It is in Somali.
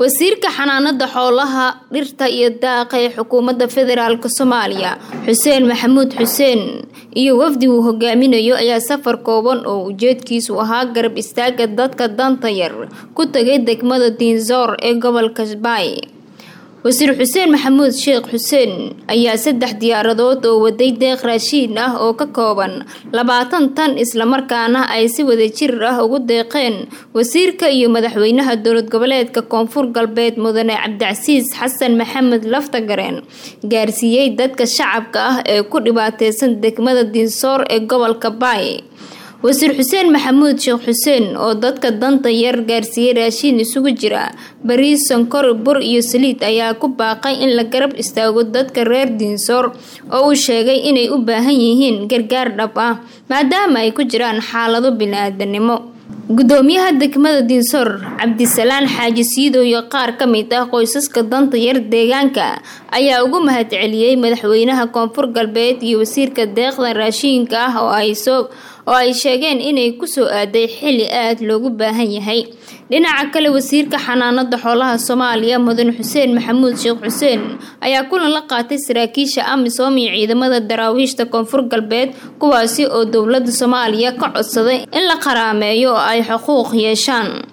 wasiirka xanaanada xoolaha dhirta iyo daaqa ee xukuumadda federaalk soomaaliya xuseen maxamuud xuseen iyo wafdi uu hogaaminayo ayaa safar kooban oo ujeedkiisu ahaa garab istaaga dadka danta yar ku tagay degmada diinzoor ee gobolka baay wasiir xuseen maxamuud sheekh xuseen ayaa saddex diyaaradood oo waday deeq raashiin ah oo ka kooban labaatan tan islamarkaana ay si wadajir ah ugu deeqeen wasiirka iyo madaxweynaha dowlad goboleedka koonfur galbeed mudane cabdicasiis xasan maxamed laftagareen gaarsiiyey dadka shacabka ah ee ku dhibaateysan degmada diinsoor ee gobolka baay wasiir xuseen maxamuud sheekh xuseen oo dadka danta yar gaarsiiyey raashiin isugu jira bariis sonkor bur iyo saliid ayaa ku baaqay in la garab istaago dadka reer diinsoor oo uu sheegay inay u baahan yihiin gargaar dhab ah maadaama ay ku jiraan xaalado bini-aadanimo gudoomiyaha degmada diinsoor cabdisalaan xaaji siidow iyo qaar ka mid ah qoysaska danta yar deegaanka ayaa ugu mahadceliyey madaxweynaha koonfur galbeed iyo wasiirka deeqda raashiinka ah oo ay soo oo ay sheegeen inay kusoo aaday xili aada loogu baahan yahay dhinaca kale wasiirka xanaanada xoolaha soomaaliya mudane xuseen maxamuud sheekh xuseen ayaa kulan la qaatay saraakiisha amisom iyo ciidamada daraawiishta koonfur galbeed kuwaasi oo dowlada soomaaliya ka codsaday in la qaraameeyo oo ay xuquuq yeeshaan